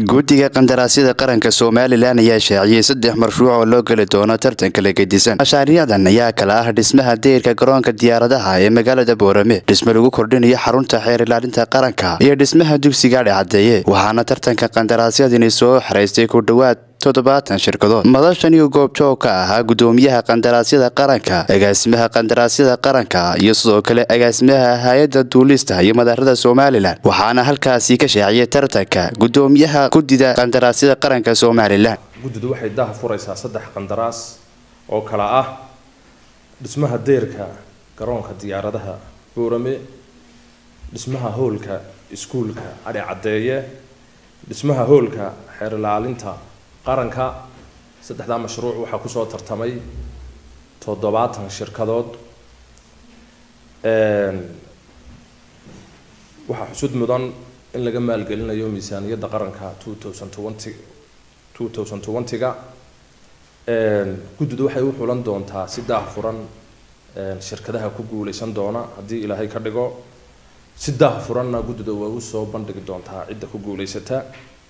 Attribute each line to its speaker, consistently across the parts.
Speaker 1: guddiga qandaraasyada qaranka somalilan ayaa shaaciyey saddex mashruuc oo loo geli doono tartanka la gedisan mashaariicdan ayaa kala ah dhismaha deyrka garoonka diyaaradaha ee magaalada boorame dhisme lagu kordhinayo xarunta xeer ilaalinta qaranka iyo dhismaha dugsiga dhexcadeeye waxaana tartanka qandaraasyadani soo xaraystay ku dhowaad toddobaatan shirkadood madashan iyo goobjoog ka ahaa gudoomiyaha qandaraasyada qaranka agaasimaha qandaraasyada qaranka iyo sidoo kale agaasimaha hay-adda duulista iyo madaarada somalilan waxaana halkaasi ka shaaciyay tartanka gudoomiyaha guddida qandaraasyada qaranka somalilan
Speaker 2: guddidu waxay daha furaysaa saddex qandaraas oo kala ah dhismaha deyrka garoonka diyaaradaha boorame dhismaha hoolka iskuulka adhi caddeeye dhismaha hoolka xeer ilaalinta qaranka saddexdaa mashruuc waxaa kusoo tartamay toddobaatan shirkadood waxaa xusud mudan in laga maalgelinayo miisaaniyadda qaranka two thousand twenty two thousand twenty-ga guddidu waxay u xulan doontaa si daahfuran shirkadaha ku guuleysan doona haddii ilaahay ka dhigo si daahfuranna guddida way usoo bandhigi doontaa cidda ku guuleysata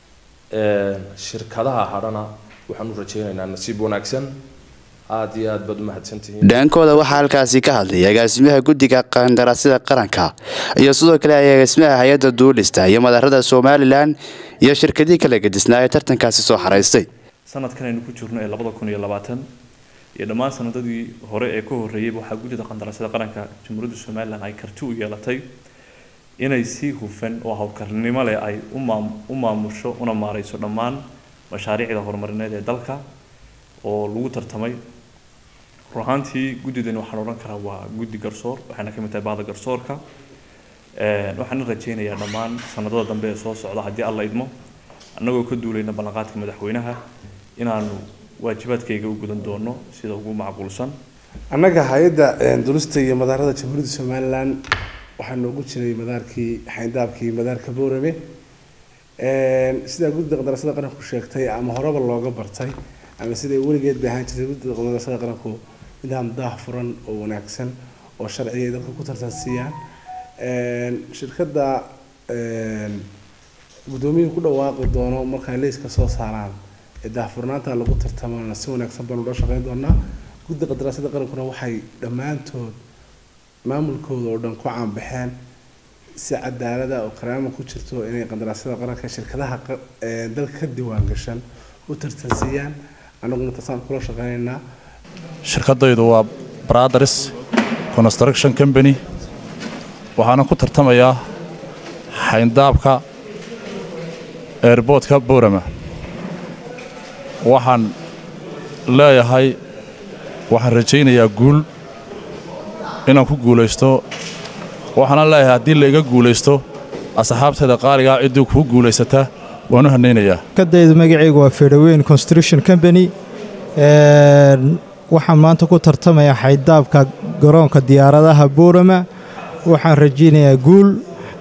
Speaker 2: shirkadaha hadhana waxaan u rajeynaynaa nasiib wanaagsan aada iyo aad baad umahadsantihiin
Speaker 1: dhaankooda waxaa halkaasi ka hadlay agaasimaha guddiga qandaraasyada qaranka iyo sidoo kale agaasimaha hay-adda duulista iyo madaarada somalilan iyo shirkadii kala gedisnaa ee tartankaasi soo xaraystay
Speaker 3: sanadkan aynu ku jirno ee labada kun iyo labaatan iyo dhammaan sanadadii hore ee ka horreeyeyba waxaa guddida qandaraasyada qaranka jamhuuriyadda somalilan ay karti u yeelatay inay si hufan oo hawlkarnimo leh ay u maamusho una maareyso dhammaan mashaariicda horumarineed ee dalka oo lagu tartamay run ahaantii guddidani waxaan odhan karaa waa guddi garsoor waxayna ka mid tahay bahda garsoorka waxaana rajeynayaa dhammaan sanadada dambe ee soo socda haddii alla idmo annagoo ka duulayna ballanqaadka madaxweynaha inaanu waajibaadkayga u gudan doono sida ugu macquulsan
Speaker 4: annaga hay-adda dulista iyo madaarada jamhuuriyadda somalilan waxaa noogu jiray madaarkii xayndaabkii madaarka boorame sidaa guddida qandaraasyada qaranku sheegtay ama horeba looga bartay ama siday weligeed bay ahaan jirtay guddida qandaraasyada qaranku nidaam daah furan oo wanaagsan oo sharciga ay dadka ku tartansiiyaan shirkadda guddoomiyuhu ku dhawaaqi doono markay leyska soo saaraan ee daahfurnaanta lagu tartamana si wanaagsan baanu loo shaqeyn doonaa guddida qandaraasyada qarankuna waxay dhammaantood maamulkooda oo dhan ku caanbaxeen si cadaalada oo karaama ku jirto inay qandaraasyada qaranka shirkadaha dalka ka diiwaan gashan u tartansiiyaan annaguna taasaan kula shaqeynaynaa
Speaker 5: shirkadaydu waa brothers construction company waxaana ku tartamayaa xayndaabka airboodka boorama waxaan leeyahay waxaan rajaynayaa guul inaan ku guulaysto waxaana leeyahay haddii la iga guulaysto asxaabteeda qaaligaa ciddii kuu guulaysataa waan u hanaynayaa
Speaker 6: shirkadaydu magacaygu waa fedhaweyn construction company waxaan maanta ku tartamayaa xaydaabka garoonka diyaaradaha boorama waxaan rajaynayaa guul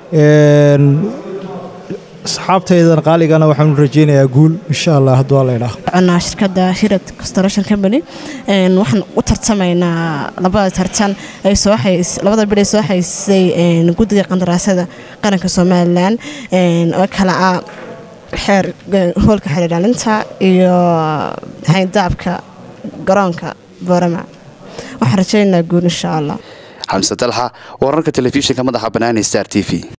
Speaker 6: asxaabtaydan qaaligana waxaan u rajaynayaa guul insha allah hadduu alla
Speaker 7: idhaa shirkadda hirad construction company waxaan u tartamaynaa labada tartan ay soo labada bil ay soo haysay guddiga qandaraasyada qaranka somalilan oo kala ah xeer hoolka xeer ilaalinta iyo xayndaabka garoonka boorama waxaan rajaynaynaa guul insha allah
Speaker 1: xamse dalxa wararka telefishinka madaxa banaani star t v